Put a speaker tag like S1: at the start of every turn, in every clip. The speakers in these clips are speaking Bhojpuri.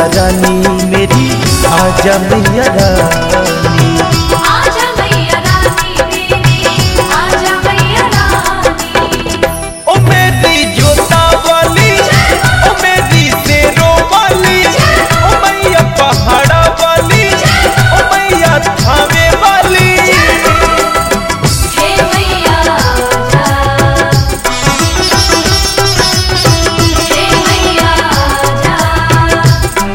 S1: मैया रानी मेरी आजा मैया रानी
S2: आजा मैया रानी मेरी आजा मैया रानी
S1: ओ मेरी जोता वाली ओ मेरी शेरो वाली ओ मैया पहाड़ा वाली ओ मैया थावे वाली
S2: हे मैया आजा हे मैया आजा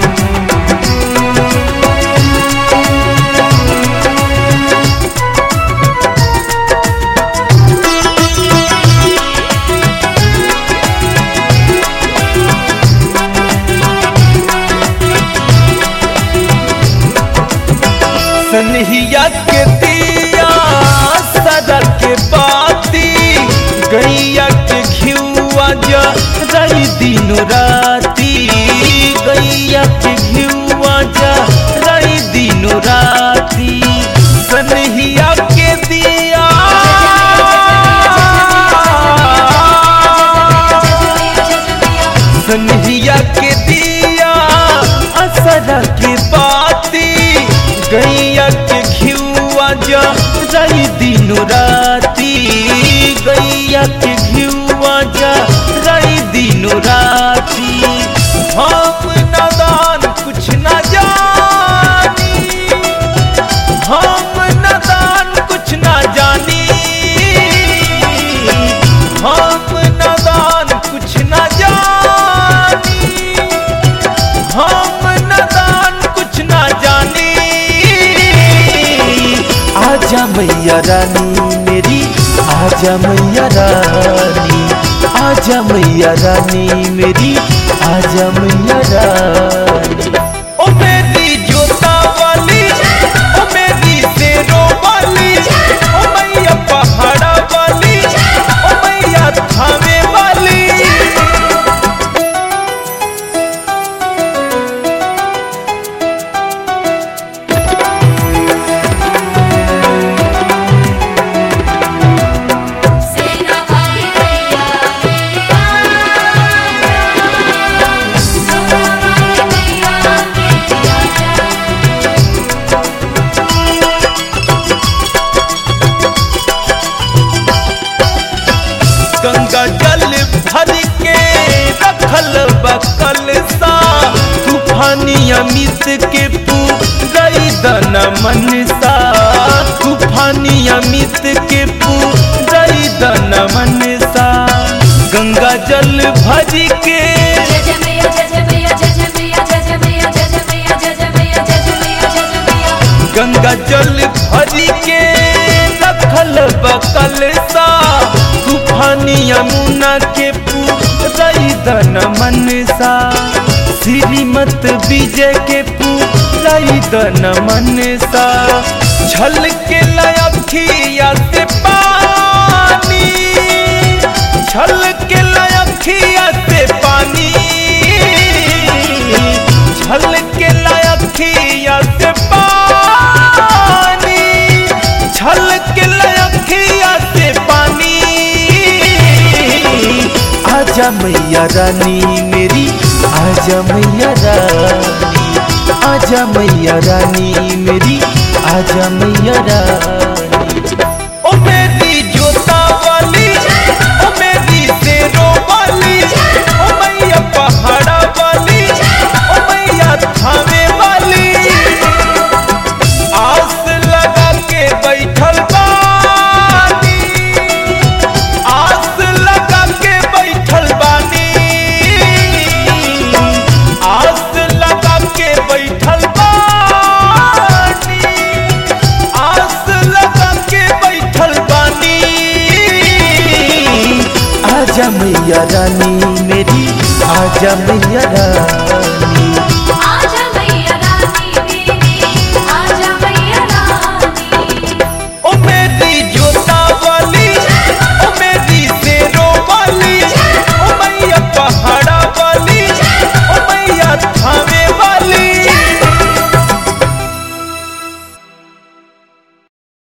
S1: सनहिया के दिया सदा के बाती गैया के घियुआ जा रही दिनो राती गैया के घियुआ जा रही दिनो राती सनहिया के दिया सनहिया के दिया असरा के बाती गैया के घियुआ जा रही दिनो राती गैया के घियुआ जा रही दिनो राती हम नादान कुछ न जानी हम नादान कुछ न जानी हम नादान कुछ न जानी हम नादान कुछ न जानी आजा मैया रानी मेरी आजा मैया रानी आजा मैया रानी मेरी आजा मैया रानी ओ मेरी जोता वाली ओ मेरी शेरो वाली ओ मैया पहाड़ा वाली ओ मैया थावे वाली
S2: सेना वाली मैया मेरी आजा सोना वाली मैया मेरी आजा
S1: गंगा जल भर के रखल बकल सा तूफानी अमित के पूरई दन मनसा तूफानी अमित के पूरई दन मनसा गंगा जल भर के
S2: जय जय मैया जय जय मैया जय जय मैया जय जय मैया जय जय मैया जय जय मैया जय जय मैया जय जय मैया
S1: गंगा जल भर के रखल बकल सा तूफानी यमुना के पूरई दन मनसा श्रीमत विजय के पूरई दन मनसा छल के लयखिया से पानी छल के लयखिया से पानी छल के लयखिया से पानी छल के लयखिया से पानी आजा मैया रानी मेरी आजा मैया रानी आजा मैया रानी मेरी आजा मैया रानी ओ मेरी जोता वाली ओ मेरी शेरो वाली ओ मैया पहाड़ा वाली ओ मैया थावे वाली आस लगा के बैठल बानी आस लगा के बैठल बानी आस लगा के बैठल बानी आस लगा के बैठल बानी आजा मैया रानी मेरी आजा मैया रानी